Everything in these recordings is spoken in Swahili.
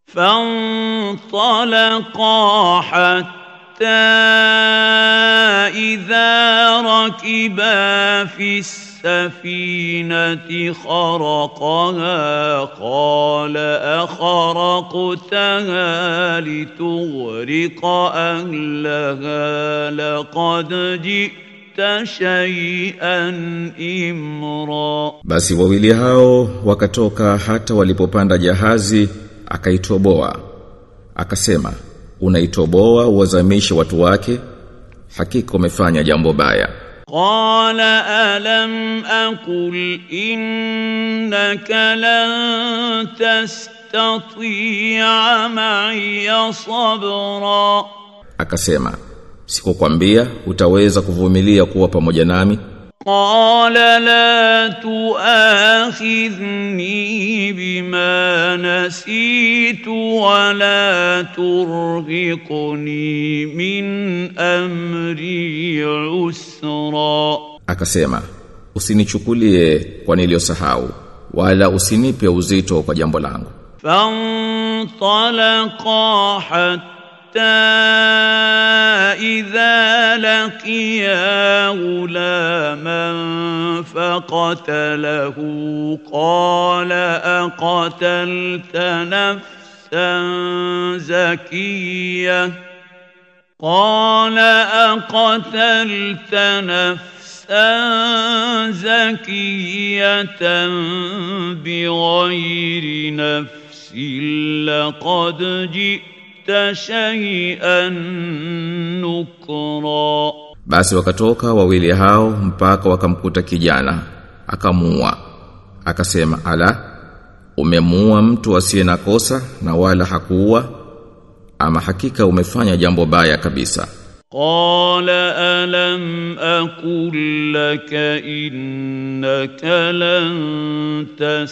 فانطلقا حتى إذا ركبا في السفينة خرقها قال أخرقتها لتغرق أهلها لقد جئت شيئا إمرا Basi wawili hao wakatoka hata walipopanda jahazi akaitoboa akasema unaitoboa uwazamishe watu wake hakika umefanya jambo baya قال ألم أقل إنك لن تستطيع معي صبرا akasema sikukwambia utaweza kuvumilia kuwa pamoja nami قال لا تؤاخذني بما نسيت ولا ترهقني من أمري عسرا akasema usinichukulie kwa niliyosahau wala usinipe uzito kwa jambo langu فانطلقا حتى إذا لقيا غلاما فقتله قال أقتلت نفسا زكية قال أقتلت نفسا زكية بغير نفس لقد جئت شيئا نكرا basi wakatoka wawili hao mpaka wakamkuta kijana akamuua akasema ala umemuua mtu asiye na kosa na wala hakuua ama hakika umefanya jambo baya kabisa قال ألم أقل لك إنك لن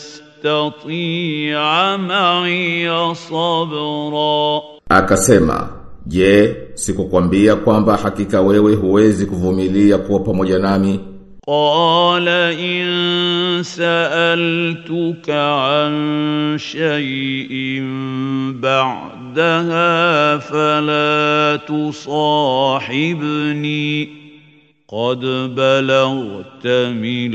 تستطيع معي صبرا akasema je sikukwambia kwamba hakika wewe huwezi kuvumilia kuwa pamoja nami قال إن سألتك عن شيء بعدها فلا تصاحبني قد بلغت من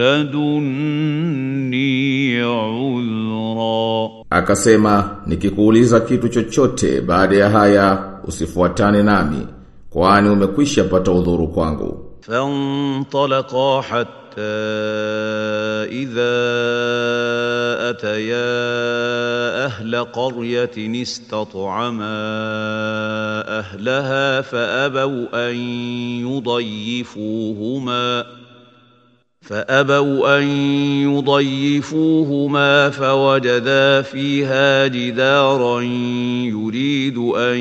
لدني عذرا akasema nikikuuliza kitu chochote baada ya haya usifuatane nami kwani umekwisha pata udhuru kwangu فانطلقا حتى إذا أتيا أهل قرية استطعما أهلها فأبوا أن يضيفوهما فأبوا أن يضيفوهما فوجدا فيها جدارا يريد أن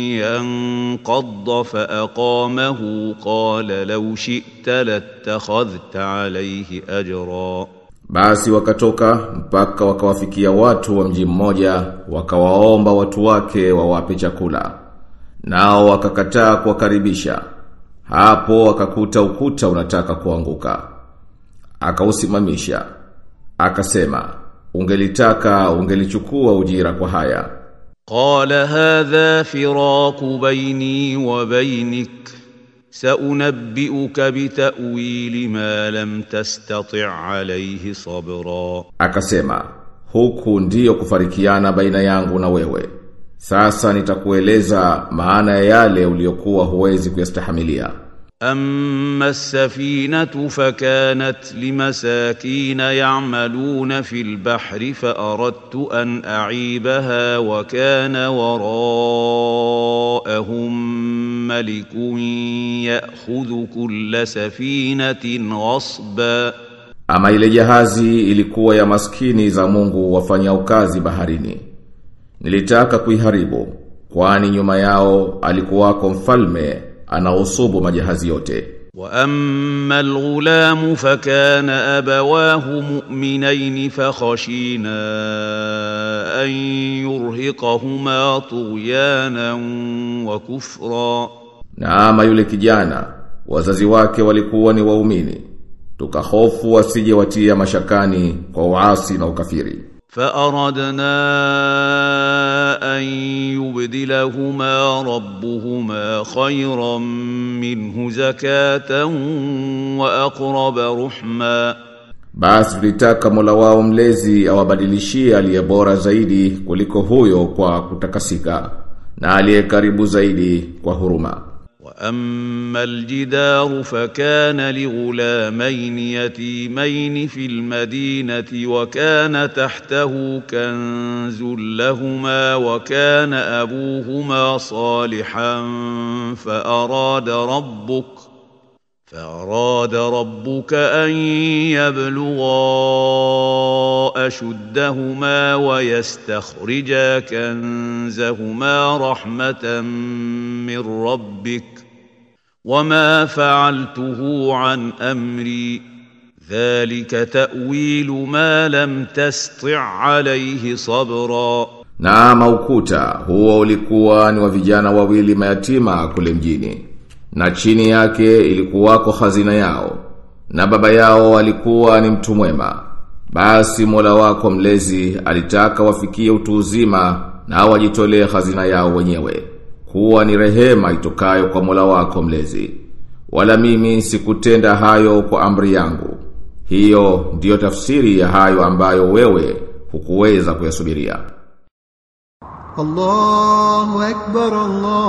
ينقض فأقامه قال لو شئت لاتخذت عليه أجرا Basi wakatoka mpaka wakawafikia watu wa mji mmoja wakawaomba watu wake wawape chakula. Nao wakakataa kuwakaribisha. Hapo wakakuta ukuta unataka kuanguka. Akausimamisha. Akasema, ungelitaka ungelichukua ujira kwa haya. قال هذا فراق بيني وبينك سأنبئك بتأويل ما لم تستطع عليه صبرا Akasema, huku ndiyo kufarikiana baina yangu na wewe. Sasa nitakueleza maana ya yale uliyokuwa huwezi kuyastahimilia. أما السفينة فكانت لمساكين يعملون في البحر فأردت أن أعيبها وكان وراءهم ملك يأخذ كل سفينة غصبا Ama ile jahazi ilikuwa ya maskini za Mungu wafanya kazi baharini. Nilitaka kuiharibu, kwani nyuma yao alikuwako mfalme anaosubu majahazi yote. واما الغلام فكان ابواه مؤمنين فخشينا ان يرهقهما طغيانا وكفرا Na ama yule kijana, wazazi wake walikuwa ni waumini. Tukahofu wasije watia mashakani kwa uasi na ukafiri. فاردنا ليبدلهما ربهما خيرا منه زكاة وأقرب رحما Basi tulitaka Mola wao mlezi awabadilishie aliye bora zaidi kuliko huyo kwa kutakasika na aliye karibu zaidi kwa huruma. واما الجدار فكان لغلامين يتيمين في المدينه وكان تحته كنز لهما وكان ابوهما صالحا فاراد ربك فاراد ربك ان يبلغا اشدهما ويستخرجا كنزهما رحمه من ربك وما فعلته عن امري ذلك تاويل ما لم تسطع عليه صبرا Na maukuta huo ulikuwa ni wa vijana wawili mayatima kule mjini. Na chini yake ilikuwako hazina yao. Na baba yao alikuwa ni mtu mwema. Basi Mola wako mlezi alitaka wafikie utu uzima na wajitolee hazina yao wenyewe. Kuwa ni rehema itokayo kwa Mola wako mlezi. Wala mimi sikutenda hayo kwa amri yangu. Hiyo ndiyo tafsiri ya hayo ambayo wewe hukuweza kuyasubiria. الله أكبر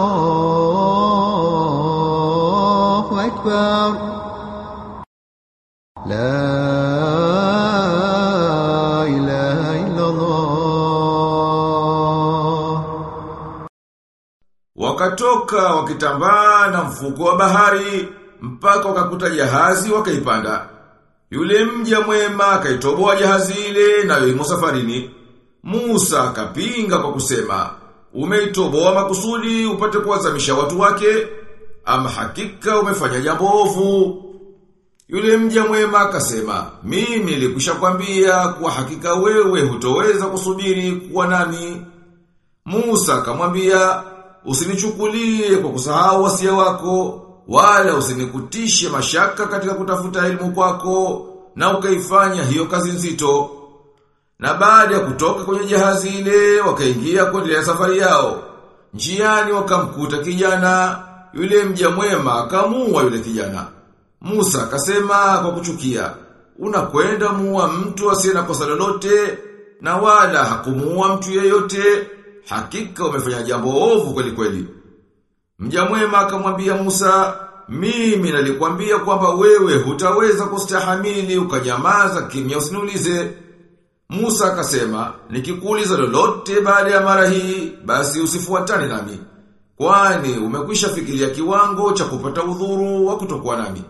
الله أكبر لا إله إلا الله Wakatoka wakitambaa na mfuko wa bahari mpaka wakakuta jahazi wakaipanda. Yule mja mwema akaitoboa jahazi ile nayo imo safarini. Musa akapinga kwa kusema, "Umeitoboa makusudi upate kuwazamisha watu wake, ama hakika umefanya jambo ovu." Yule mja mwema akasema, "Mimi nilikwisha kwambia kwa hakika wewe hutoweza kusubiri kuwa nami." Musa akamwambia, "Usinichukulie kwa kusahau wasia wako, wala usinikutishe mashaka katika kutafuta elimu kwako na ukaifanya hiyo kazi nzito." Na baada ya kutoka kwenye jahazi ile wakaingia kuendelea safari yao. Njiani wakamkuta kijana, yule mja mwema akamuua yule kijana. Musa akasema kwa kuchukia, unakwenda muua mtu asiye na kosa lolote na wala hakumuua mtu yeyote, hakika umefanya jambo ovu kweli kweli. Mja mwema akamwambia Musa, mimi nalikwambia kwamba wewe hutaweza kustahamili ukanyamaza kimya usiniulize. Musa akasema, nikikuuliza lolote baada ya mara hii, basi usifuatane nami. Kwani umekwisha fikiria kiwango cha kupata udhuru wa kutokuwa nami.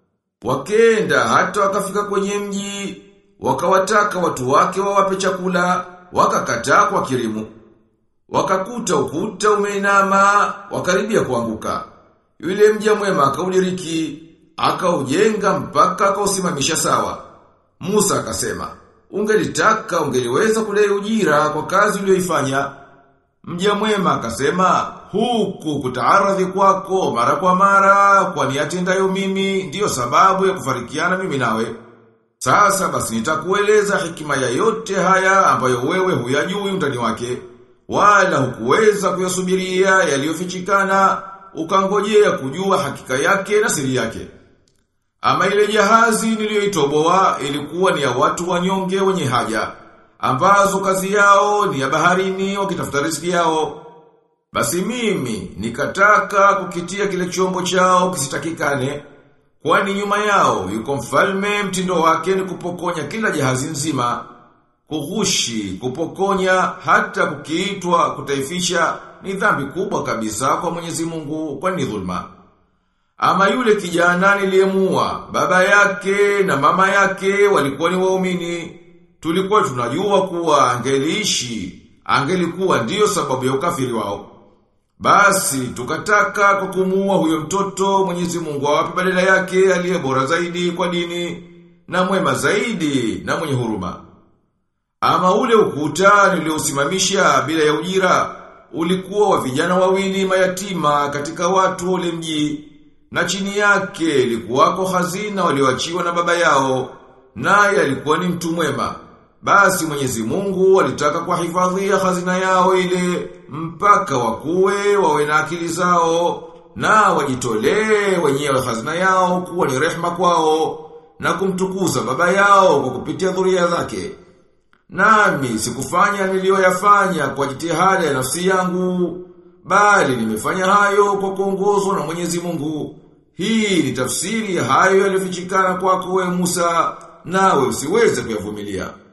Wakenda hata wakafika kwenye mji, wakawataka watu wake wawape chakula, wakakataa kwa kirimu. Wakakuta ukuta umeinama, wakaribia kuanguka. Yule mja mwema akaudiriki, akaujenga mpaka akausimamisha sawa. Musa akasema, ungelitaka ungeliweza kudai ujira kwa kazi uliyoifanya. Mja mwema akasema, huku kutaaradhi kwako mara kwa mara, kwani yatendayo mimi ndiyo sababu ya kufarikiana mimi nawe. Sasa basi nitakueleza hikima ya yote haya ambayo wewe huyajui undani wake, wala hukuweza kuyasubiria yaliyofichikana, ukangojea kujua hakika yake na siri yake. Ama ile jahazi niliyoitoboa ilikuwa ni ya watu wanyonge wenye haja, ambazo kazi yao ni ya baharini wakitafuta riziki yao. Basi mimi nikataka kukitia kile chombo chao kisitakikane, kwani nyuma yao yuko mfalme mtindo wake ni kupokonya kila jahazi nzima, kughushi, kupokonya hata kukiitwa kutaifisha ni dhambi kubwa kabisa kwa Mwenyezi Mungu kwani ni dhulma. Ama yule kijana niliyemua, baba yake na mama yake walikuwa ni waumini. Tulikuwa tunajua kuwa angeliishi, angelikuwa ndiyo sababu ya ukafiri wao. Basi tukataka kwa kumuua huyo mtoto Mwenyezi Mungu awape badala yake aliye bora zaidi kwa dini na mwema zaidi na mwenye huruma. Ama ule ukuta niliosimamisha bila ya ujira ulikuwa wa vijana wawili mayatima katika watu ule mji na chini yake ilikuwako hazina walioachiwa na baba yao naye alikuwa ni mtu mwema Basi Mwenyezi Mungu alitaka kuhifadhia hazina yao ile mpaka wakuwe wawe na akili zao na wajitolee wenyewe hazina yao kuwa ni rehma kwao na kumtukuza baba yao kwa kupitia dhuria zake. Nami sikufanya niliyoyafanya kwa jitihada ya nafsi yangu, bali nimefanya hayo kwa kuongozwa na Mwenyezi Mungu. Hii ni tafsiri ya hayo yaliyofichikana kwako wewe Musa, nawe usiweze kuyavumilia.